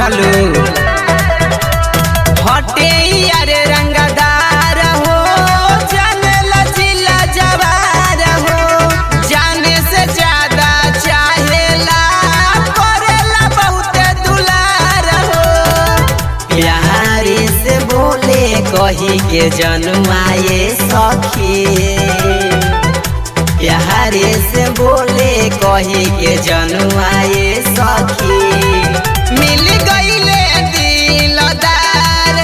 बुझलू हटे यारे रंगदार हो जाने लचिला जवार हो जाने से ज्यादा चाहेला करेला बहुत दुलार हो प्यारे से बोले कही के जन्माए सखी प्यारे से बोले कही के जन्माए सखी मिल गईले दिलदार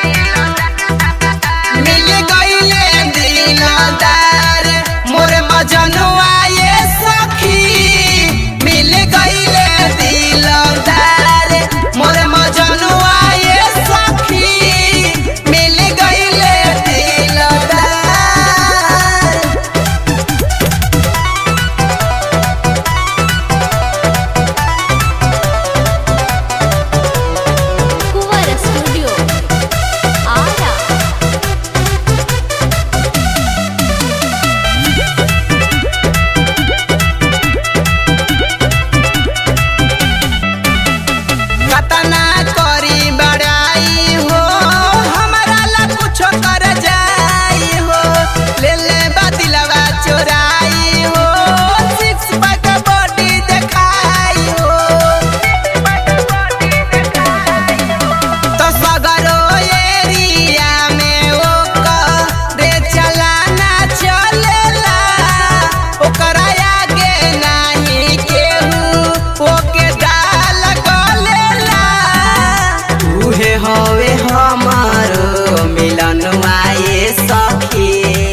मिल गईले दिलदार मोर मजनुआए सखी मिल गईले दिलदार मोर मजनुआए सखी मिल गईले दिलदार ಕುವರ ಸ್ಟುಡಿಯೋ ಆರ कतना करी बड़ाई हो हमारा ला कुछो कर जाई हो ले ले बदिलवा चोराई हो सिक्स पैक बॉडी देखाई हो तो सगरो एरिया में ओ रे चलाना चलेला ओकरा आगे नाही केहू ओके डाल गलेला उहे हवे हमारो मिलन आए सखी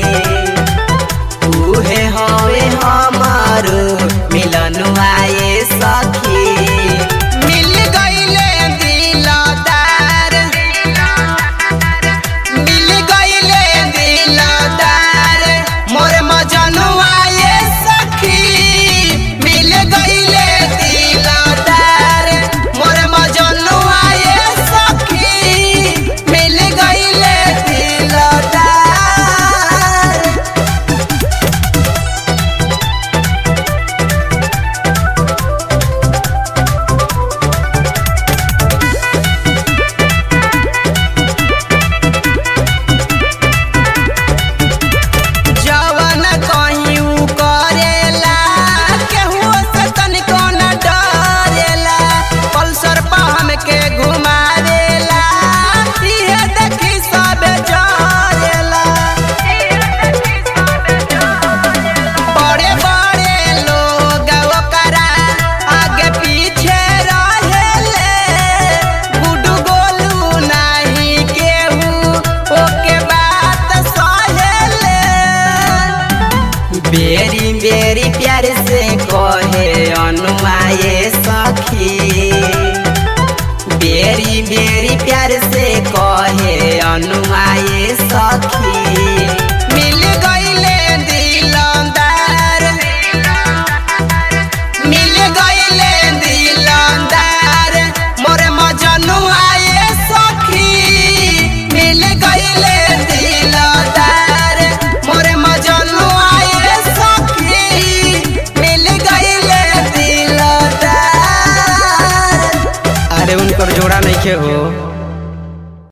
उहे हवे हमारो मिलन आए सखी मिल गईले दिलदार मिल गईले दिलदार मोर मजनुआए सखी मिल गईले दिलदार मोर मजनुआए सखी मिल गईले दिलदार जवन कहीं उ करेला केहू से तनिको न डरेला पल्सर पर हमके घुमावेला इहे देखी सब जरेला बड़े बड़े लोग ओकरा आगे पीछे रहेले गुडू गोलू नाही केहू ओके बात सहेले बेरी बेरी प्यार से कहे अनुआए सखी बेरी बेरी प्यार से कहे अनुआए सखी मिल गईले दिलदार मिल गईले दिलदार मोर मजनुआए सखी मिल गईले दिलदार मोर मजनुआए सखी मिल गईले दिलदार अरे उनकर जोड़ा नहीं के हो